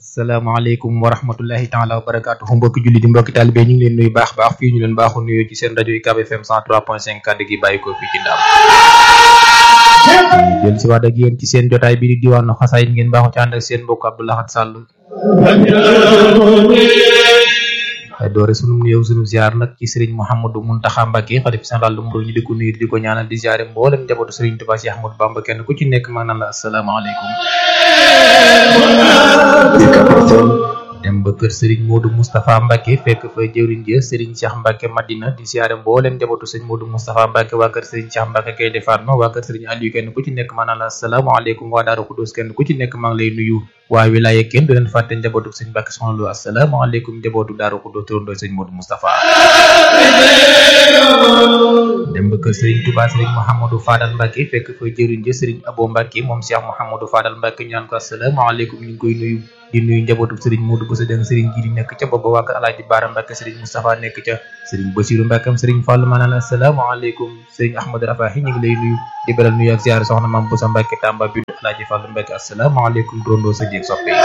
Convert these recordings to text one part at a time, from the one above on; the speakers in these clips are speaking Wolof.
asalaamaaleykum wa rahmatullahi taala wa barakaatuhu mbokki julli di mbokki taalibe ñu ngi leen nuyu baax baax fii ñu leen baaxu nuyoo ci seen rajo UCAB FM 103.5 kàddu gi bàyyi ko fii ci ndaam jël si waat ak yéen ci seen jotaay bi di diwaanu xasaayit ngeen baaxu ci ànd ak seen mbokk Abdou Lahad Sall waaye doore sunu nuyoo sunu ziar nag ci Serigne Mouhamadou Mountakha Mbacké xalif général lu mu ñu di ko nuyu di ko ñaanal di ziare mboolem njabootu Serigne Touba Cheikh Ahmadou Bamba kenn ku ci nekk maa naan la asalaamaaleykum dem ba kër Serigne Modou Moustapha Mbacké fekk fa jëwriñ ja Serigne Cheikh Mbacké Madina di siyaare mboolem njabootu Serigne Modou Moustapha Mbacké waa kër Serigne Cheikh Mbacké kay defaat ma waa kër Serigne Aliou kenn ku ci nekk maa naan la asalaamaaleykum waa Daaru Xudus kenn ku ci nekk maa ngi lay nuyu waa wilaaye kenn du leen fàtte njabootu Serigne Mbacké soxna lu asalaamaaleykum njabootu Daaru Xudus turandoo Serigne Modou Moustapha dem ba kër Serigne Touba Serigne Mouhamadou Fadal Mbacké fekk fa jëwriñ ja Serigne Abo Mbacké moom Cheikh Mouhamadou Fadal Mbacké ñu naan ko asalaamaaleykum ñu ngi koy nuyu di nuyu njabootu Serigne Modou Bousso Dieng Serigne Jili nekk ca booba waa kër Alaaji Baara Mbacké Serigne Moustapha nekk ca Serigne Bassirou Mbacké am Serigne Fallou ma naan la asalaamaaleykum Serigne Ahmadou Rafahi ñu ngi lay nuyu di beral nuyu ak ziar soxna Mame Bousso Mbacké Tamba bi Alaaji Fallou Mbacké asalaamaaleykum dondoo sa jéeg soppe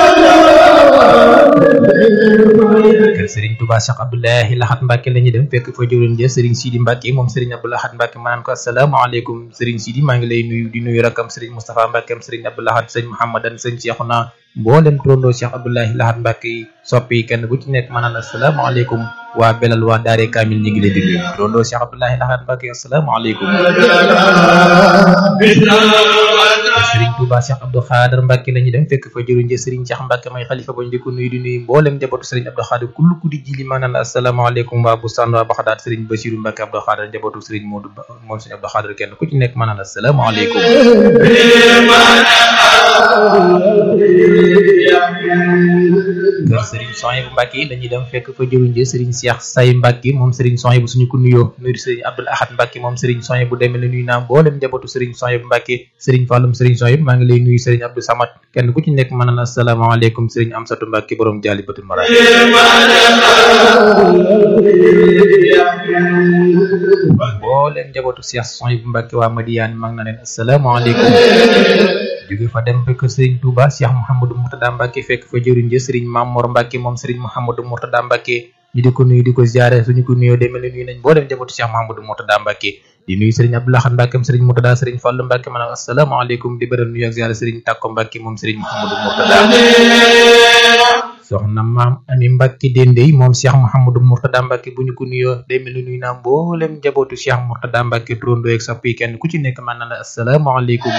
kër Serigne Touba Cheikh Abdoulahi Lahat Mbacké la ñuy dem fekk fa jëwriñ ja Serigne Sidi Mbacké moom Serigne Abdou Lahat Mbacké ma naan ko asalaamaaleykum Serigne Sidi maa ngi lay nuyu di nuyu rakam Serigne Moustapha Mbacké am Serigne Abdou Lahat Serigne Mouhamadan Serigne Cheikhouna mboolem turandoo Cheikh Abdoulahi Lahat Mbacké yi soppi kenn bu ci nekk ma naan asalaamaaleykum waa belal waa daare kaamil ñi ngi leen di nuyu turandoo Cheikh Abdoulahi Lahat Mbacké asalaamaaleykum Serigne Touba Cheikh Abdou Khader Mbacké la ñuy dem fekk fa jëruñ ja Serigne Cheikh Mbacké may xalifa ba ñu di ko nuyu di nuyu mboolem njabootu Serigne Abdou Khader kullu ku di jili ma naan asalaamaaleykum waa Bustaan waa Baxdaad Serigne Bassirou Mbacké Abdou Khader njabootu Serigne Modou moom Serigne Abdou Khader kenn ku ci nekk ma naan asalaamaaleykum kër Serigne Sohaibou Mbacké dañuy dem fekk fa jëruñ ja Serigne Cheikh Say Mbacké moom Serigne Sohaibou suñu ko nuyoo nuyu Serigne Abdoul Ahad Mbacké moom Serigne Sohaibou demee la nuyu naa mboolem njabootu Serigne Sohaibou Mbacké Serigne Falloum Serigne Sohaibou maa ngi lay nuyu Serigne Abdou Samad kenn ku ci nekk mën na asalaamaaleykum Serigne Amsatou Mbacké borom jaali batul mara mboolem njabootu Cheikh Sohaibou Mbacké waa Madiane maa ngi na leen asalaamaaleykum jóge fa dem fekk Serigne Touba Cheikh Mouhamadou Mourtada Mbacké fekk fa jëriñ ja Serigne Mamour Mbacké moom Serigne Mouhamadou Mourtada Mbacké ñu di ko nuyu di ko ziare suñu ko nuyoo demel ne nuyu nañ boo dem njabootu Cheikh Mouhamadou Mourtada Mbacké di nuyu Serigne Abdou Lahad Mbacké moom Serigne Mourtada Serigne Fallou Mbacké ma naan asalaamaaleykum di bëral nuyu ak ziare Serigne Takko Mbacké moom Serigne Mouhamadou Mourtada soxna maam ami Mbacké Dendey moom Cheikh Mouhamadou Mourtada Mbacké bu ñu ko nuyoo day mel ni nuyu naa mboolem njabootu Cheikh Mourtada Mbacké turandoo ak soppi kenn ku ci nekk man na la asalaamaaleykum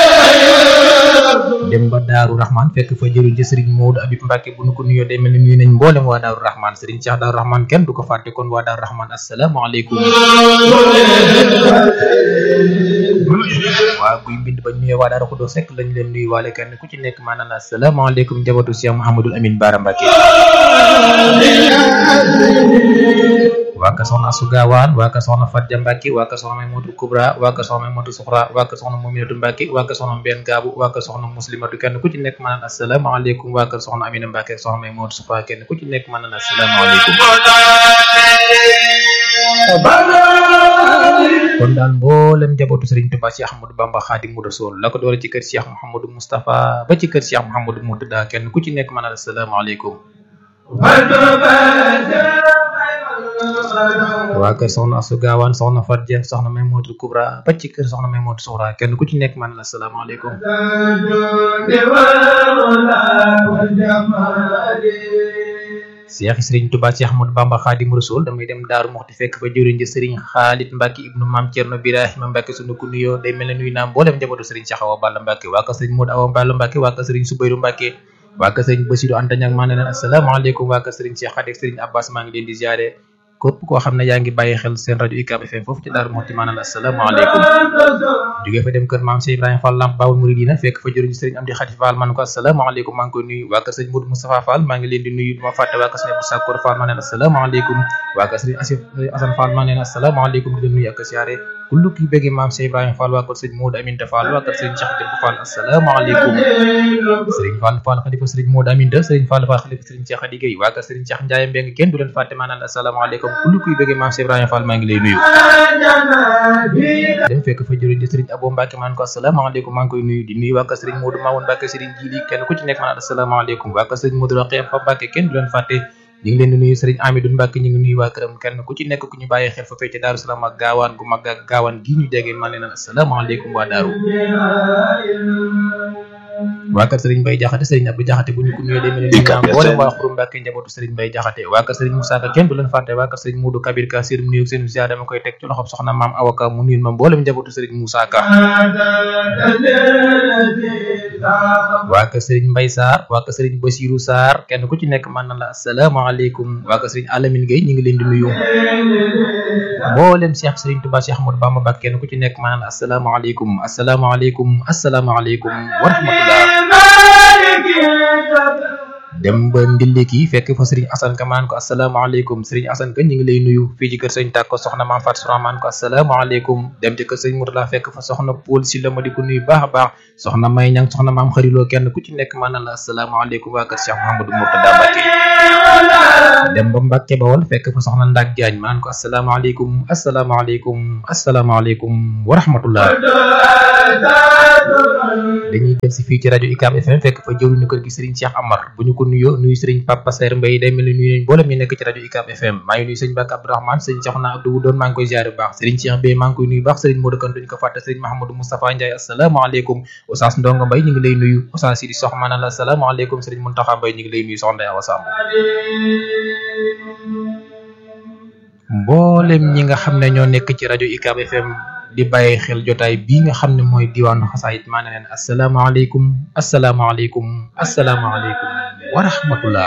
dem ba Daaru Rahman fekk fa jëriñ ci Serigne Modou Abib Mbacké bu ñu ko nuyoo day mel ni nuyu nañ mboolem waa Daaru Rahman Serigne Cheikh Daaru Rahman kenn du ko fàtte kon waa Daaru Rahman asalaamaaleykum waa guy mbind ba nuyoo waa Daaru Xudoos rek lañ leen nuyu waale kenn ku ci nekk man na la asalaamaaleykum njabootu Cheikh Mouhamadoul Amine Bara Mbacké waa ka soxna Asu Gaawaan waa ka soxna Fatja Mbacké waa ka soxna Maymutu Kubra waa ka soxna Maymatu Suxra waa ka soxna Muminatu Mbacké waa ka soxna Mbenn Gaabu waa ka soxna Muslimatu kenn ku ci nekk ma naan asalaamaaleykum waa ka soxna Amina Mbacké soxna Maymatu Suxra kenn ku ci nekk ma naan asalaamaaleykum kon daal mboolem njabootu Serigne Touba Cheikh Ahmadou Bamba Khadimou Rassoul la ko doole ci kër Cheikh Mouhamadou Moustapha ba ci kër Cheikh Mouhamadou Mourtada kenn ku ci nekk ma naan asalaamaaleykum waa kër soxna Asu Gaawaan soxna Fatja soxna Maymutu Kubra ba ci kër soxna Maymutu Suxra kenn ku ci nekk man la asalaamaaleykum Cheikh Serigne Touba Cheikh Ahmadou Bamba Khadimou Rassoul damay dem Daaru Muxti fekk fa jëriñ ji Serigne Khalid Mbacké ibnu Maam Cerno Birahima Mbacké sunu ko nuyoo day mel ne nuyu naa mboolem njabootu Serigne Cheikh Awa Balla Mbacké waa kër Serigne Modou Awa Balla Mbacké waa kër Serigne Soubayrou Mbacké waa kër Serigne Bassirou Anta Niang maa ne leen asalaamaaleykum waa kër Serigne Cheikh Khadik Serigne Abbas maa ngi leen di ziare képp koo xam ne yaa ngi bàyyi xel seen rajo UCAB FM foofu ci Daaru Muxti maa ne la asalaamaaleykum jógee fa dem kër maam Cheikh Ibrahima Fall Lamp Baawul Muridina fekk fa jëriñ Serigne Amdi Khady Fall man ko asalaamaaleykum maa ngi koy nuyu waa kër Serigne Modou Moustapha Fall maa ngi leen di nuyu duma fàtte waa kër Serigne Abdou Sakkour Fall maa ne la asalaamaaleykum waa kër Serigne Asif Assane Fall maa ne la asalaamaaleykum di leen nuyu ak siyaare kullu ki bëgg maam Cheikh Ibrahima Fall waa kër Serigne Modou Aminta Fall waa kër Serigne Cheikh Demba Fall asalaamaaleykum Serigne Fall Fall xalifa Serigne Modou Aminta Serigne Fall Fall xalifa Serigne Cheikh Khady Gueye waa kër Serigne Cheikh Ndiaye Mbeng kenn du leen fàtte maanaam asalaamaaleykum kullu kuy bëggee maam Cheikh Ibrahima Fall maa ngi lay nuyu dem fekk fa jëriñ di Serigne Abo Mbacke maan ko asalaamaaleykum maa ngi koy nuyu di nuyu waa kër Serigne Modou Mamoun Mbacke Serigne Jili kenn ku ci nekk maanaam asalaamaaleykum waa kër Serigne Modou Rokhaya Fa Mbacke kenn du leen fàtte ñu ngi leen di nuyu Serigne Amidou Mbacke ñu ngi nuyu waa këram kenn ku ci nekk ku ñu bàyyi xel fa fecc Daaru Salaam ak gaawaan gu mag ak gaawaan gi ñu jege maa leen asalaamaaleykum waa Daaru waa kër Serigne Mbaye Jaxate Serigne Abdou Jaxate bu ñu ko nuyoo day mel ni ñu boole waa Xuru Mbàkke njabootu Serigne Mbaye Jaxate waa kër Serigne Moussa Ka kenn du leen fàtte waa kër Serigne Modou Kabir Ka sir nuyu seen ziar dama koy teg ci loxob soxna maam Awaka mu nuyul ma mboolem njabootu Serigne Moussa Ka waa kër Serigne Mbaye Sarr waa kër Serigne Basirou Sarr kenn ku ci nekk man na la asalaamaaleykum waa kër Serigne Alamine Gueye ñu ngi leen di nuyu mboolem Cheikh Serigne Touba Cheikh Ahmadou Bamba Mbacke kenn ku ci nekk man na la asalaamaaleykum asalaamaaleykum asalaamaaleykum wa rahmatullah dem ba ndilliki fekk fa Serigne Assane Ka maan ko asalaamaaleykum Serigne Assane Ka ñu ngi lay nuyu fii ci kër Serigne Tàkko soxna maam Fatou Soura maan ko asalaamaaleykum dem ci kër Serigne Mourtala fekk fa soxna Paul si la ma di ko nuyu baax a baax soxna May Ñang soxna maam xariloo kenn ku ci nekk maanaam la asalaamaaleykum waa kër Cheikh Mouhamadou Mourtada Mbacke dem ba Mbacke Bawol fekk fa soxna Ndak Diagne maan ko asalaamaaleykum asalaamaaleykum asalaamaaleykum wa rahmatullah dañuy del si fii ci rajo UCAB FM fekk fa jëwriñu kër gi Serigne Cheikh Amar bu ñu ko nuyoo nuyu Serigne Papa Saer Mbaye day mel ni nuyu nañ mboolem ñu nekk ci rajo UCAB FM maa ngi nuyu Serigne Bakk Abdourahmane Serigne Cheikhouna Abdou doon maa ngi koy ziare bu baax Serigne Cheikh Bey maa ngi koy nuyu baax Serigne Modou Kane duñ ko fàtte Serigne Mahamadou Moustapha Ndiaye asalaamaaleykum Oustaz Ndongo Mbaye ñu ngi lay nuyu Oustaz Sidi Sox maanaam la asalaamaaleykum Serigne Mountakha Mbaye ñu ngi lay nuyu soxna Awa Samb mboolem ñi nga xam ne ñoo nekk ci rajo UCAB FM di bàyyi xel jotaay bii nga xam ne mooy diwaanu xasaayit maa ne leen asalaamaaleykum asalaamaaleykum asalaamaaleykum wa rahmatullah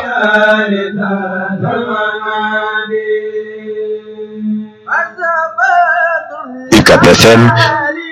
UCAB FM